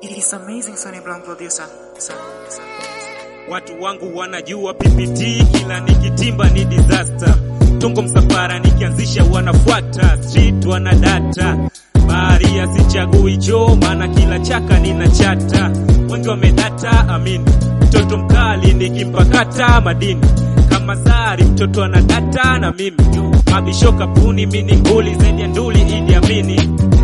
It's amazing Sonny Brown producer. So, so. Watu wangu wanajua PPT, kila nikitimba ni disaster. Tongo msafara nikianzisha wanafuata, street wana data. Baharia sichagui choo, maana kila chaka nina chata. Wengi wamedata, amin. Mtoto mkali nikimpakata madini kama Zari, mtoto ana data na mimi. Mabisho kapuni, mini nguli zaidi ya nduli, Idi Amini.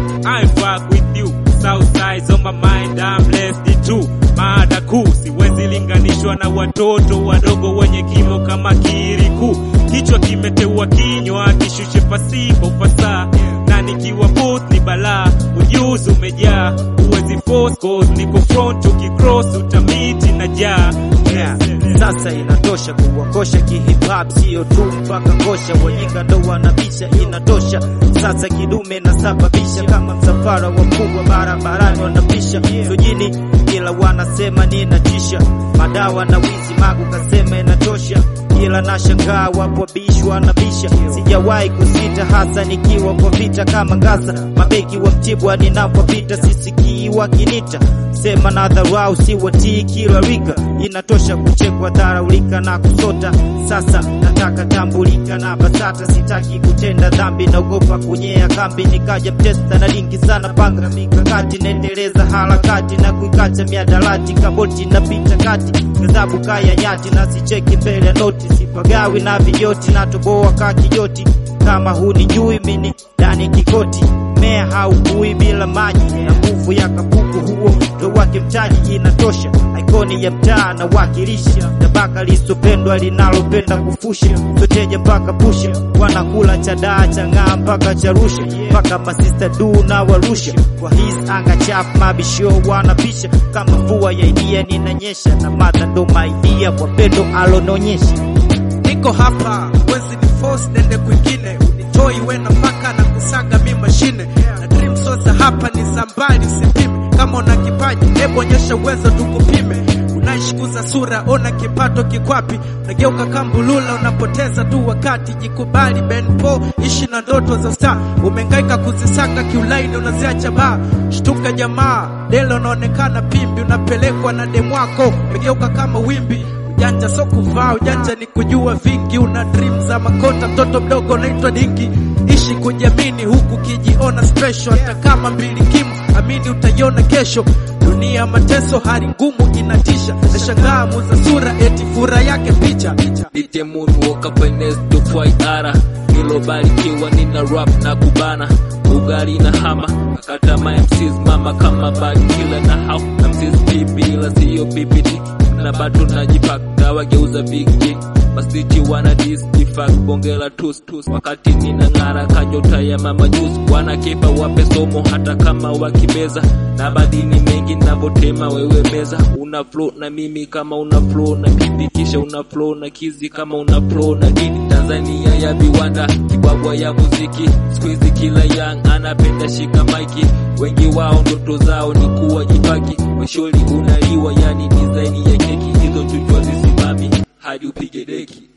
I fuck with you, south side on my mind, I'm blessed too. Mada kuu siwezi linganishwa na watoto wadogo wenye kimo kama kiriku. Kichwa kimeteua kinywa, kishushe pasipo ufasaha, na nikiwa booth ni balaa. Ujuzi umejaa, huwezi force cause niko front, ukicross utamiti na jaa Yeah. Sasa inatosha kuwakosha kihip hop, sio tu mpaka ngosha, wajinga ndo wanabisha, inatosha sasa. Kidume nasababisha kama msafara wa mkubwa barabarani wanapisha sojini, ila wanasema ninatisha, madawa na wizi, magu kasema inatosha, ila nashangaa wapo wabishi wanabisha. Sijawahi kusita, hasa nikiwa kwa vita kama ngasa, mabeki wa Mtibwa ninapopita, sisikii wakinita sema na dharau, si watii kila rika, inatosha kuchekwa, dharaulika na kusota. Sasa nataka tambulika na BASATA, sitaki kutenda dhambi, naogopa kunyea kambi, nikaja mtesta na lingi sana, panga mikakati, naendeleza harakati na kuikacha miadarati, kaboti napita kati, gazabu kaya nyati, na sicheki mbele ya noti, sipagawi na vijoti, natoboa ka kijoti, kama hunijui mini ndani kikoti mea haukui bila maji na nguvu ya kapuku, huo ndo wake mtaji, inatosha. Ikoni ya mtaa na wakilisha tabaka lisopendwa linalopenda kufusha soteja mpaka pusha, wanakula chadaa chang'aa mpaka charusha mpaka masista du na warusha kwa his anga chap mabisho wanapisha kama mvua ya idia ninanyesha na mata ndo maidia kwa pendo alononyesha niko hapa wezi ni force nende kwingine unitoi we nafaka na kusaga mi mashine na dream sosa hapa ni zambali usipime kama una kipaji hebu onyesha uwezo tukupime unaishikuza sura ona kipato kikwapi unageuka kambulula unapoteza tu wakati jikubali benpo ishi na ndoto za star umengaika kuzisaka kiulaini unaziacha baa shtuka jamaa dele unaonekana pimbi unapelekwa na demwako umegeuka kama wimbi ujanja so kuvaa ujanja ni kujua vingi una dream za makota mtoto mdogo unaitwa dingi ishi kujiamini huku kijiona special hata kama mbili kimu amini utaiona kesho dunia mateso hali ngumu inatisha nashangaa muza sura eti fura yake picha DJ Moon woke up and next to fly ara nilobarikiwa nina rap na kubana ugali na hama akata my MCs mama kama bad killer na how MCs pipi ila siyo PPT na bado najipak nawageuza big G Masiti wana dis jifak bongela tus tus wakati nina ng'ara kanyota ya mama juice wanakepa wape somo hata kama wakibeza na badini mengi navotema wewe meza una flow na mimi kama una flow na kidi kisha una flow na kizi kama una flow na dini Tanzania ya viwanda kibwabwa ya muziki squeeze kila young anapenda shika maiki wengi wao ndoto zao ni kuwa jipaki mwishoni unaliwa yani design ya keki hizo chuchwa zisimami hadi upige deki